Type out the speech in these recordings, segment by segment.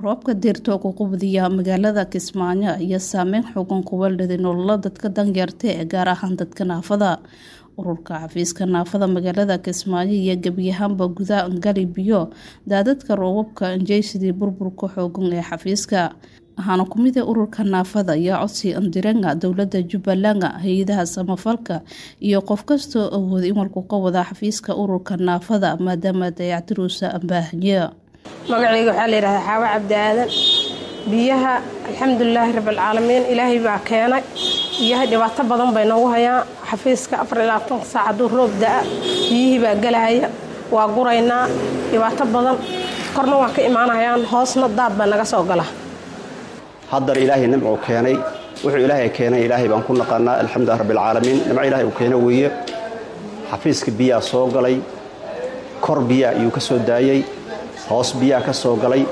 roobka diirta ku qubdiya magaalada kismaayo ayaa saameyn xoogan ku weldhaday nolola dadka danyarta ee gaar ahaan dadka naafada ururka xafiiska naafada magaalada kismaayo iyo gebiyahaanba gudaha ngali biyo daadadka roobabka anjeysidii burburka xoogan ee xafiiska waxaana kumida ururka naafada iyo codsi andirenga dowlada jubbaland hay-adaha samafalka iyo qof kastoo awooda in walku ka wada xafiiska ururka naafada maadaama dayactiruusa ambaahanya magacayga waxaa layidhahdaa xaawo cabdi aadan biyaha alxamdulilaahi rabbilcaalamiin ilaahay baa keenay biyaha dhibaato badan bay noogu hayaan xafiiska afarilabaatan saac hadduu roob da-a biyihii baa gelahaya waa guraynaa dhibaato badan korna waa ka imaanayaan hoosna daad baa naga soo gala haddar ilaahay nimcuu keenay wuxuu ilaahay keenay ilaahay baan ku naqaanaa alxamdulilah rabbilcaalamiin nimco ilaahay uu keena weeye xafiiska biyaa soo galay kor biyaa ayuu ka soo daayey hoos biyaa ka soo galay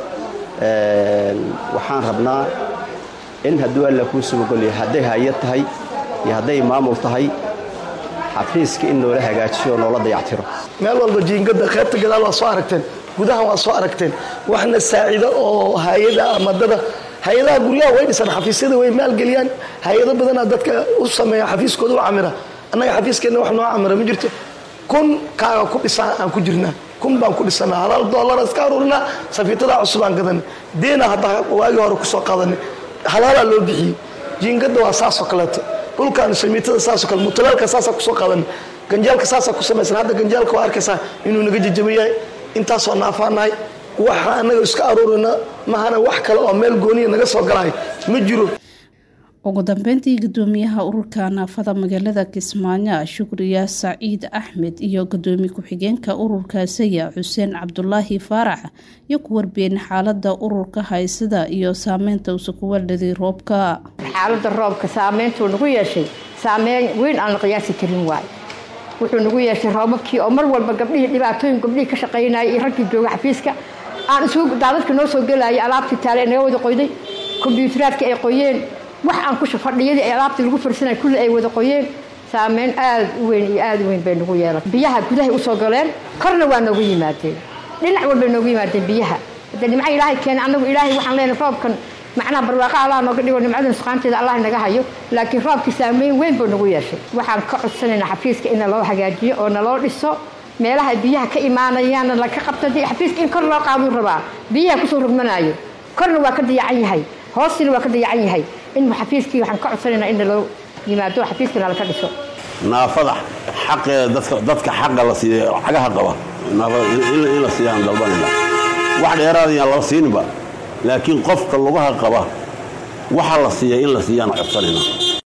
waxaan rabnaa in hadduu alla kuu subagolya hadday hay-ad tahay iyo hadday maamul tahay xafiiska in noola hagaajiyo oo noola dayactiro meel walba jiingada qaybta gadaal waa soo aragteen gudahan waa soo aragteen waxna saacida oo hay-ada ama dada hay-adaha guryaha way dhisaan xafiisyada way maalgeliyaan hay-ado badanaa dadka u sameeya xafiiskooda u camira annaga xafiiskeenna wax noo camira ma jirto kun kaaga ku dhisaan aan ku jirnaa kun baan ku dhisanaa halaal doolara iska aruurinaa safiitadaa cusub aan gadanay deena haddaa waagii hore kusoo qaadanay halaalaa loo bixiyey jiingada waa saasoo kaleeto dhulkaan samiitada saasoo kale mutalaalka saasaa kusoo qaadanay ganjaalka saasaa ku samaysan hadda ganjaalka waa arkaysaa inuu naga jajaba yahay intaasoo naafaanahay waxa anaga iska aruurina mahana wax kale oo meel gooniya naga soo galahay ma jiro ugu dambeyntii gudoomiyaha ururka naafada magaalada kismaayo shukriya saciid axmed iyo gudoomiye ku-xigeenka ururka saya xuseen cabdulaahi faarax iyo ku warbiyeen xaalada ururka haysada iyo saameynta uusa ku weldhaday roobka xaalada roobka saameyntuu nagu yeeshay saameyn weyn aan la qiyaasi karin waay wuxuu nagu yeeshay roobabkii oo mar walba gabdhihii dhibaatooyin gabdhihii ka shaqaynayay iyo raggii jooga xafiiska aan isugu daadadka noo soo gelayay alaabtii taale naga wada qoyday kombyuutaraadka ay qoyeen wax aan ku fadhiyadii ay alaabtii lagu farsanay kulli ay wada qoyeen saameyn aad u weyn iyo aad u weyn bay nagu yeelan biyaha gudahay usoo galeen korna waa noogu yimaadeen dhinac walbay noogu yimaadeen biyaha hadda nimco ilaahay keena annagu ilaahay waxaan leenahay roobkan macnaha barwaaqa allah nooga dhigo nimcada nusqaanteeda allah naga hayo laakiin roobkii saameyn weyn buu nagu yeeshay waxaan ka codsanaynaa xafiiska in naloo hagaajiyo oo naloo dhiso meelaha biyaha ka imaanayaanna laka qabta dee xafiiska in kor loo qaaduu rabaa biyaha kusoo rugmanaayo korna waa ka dayacan yahay hoostina waa ka dayacan yahay in xafiiskii waxaan ka codsanaynaa in naloo yimaado xafiiskana laka dhiso naafada xaqeeda dadka xaqa la siiya cagaha qaba naafada in la siiyaan dalbanayna wax dheeraadayaan lala siininba laakiin qofka lugaha qaba waxa la siiya in la siiyaan codsanayna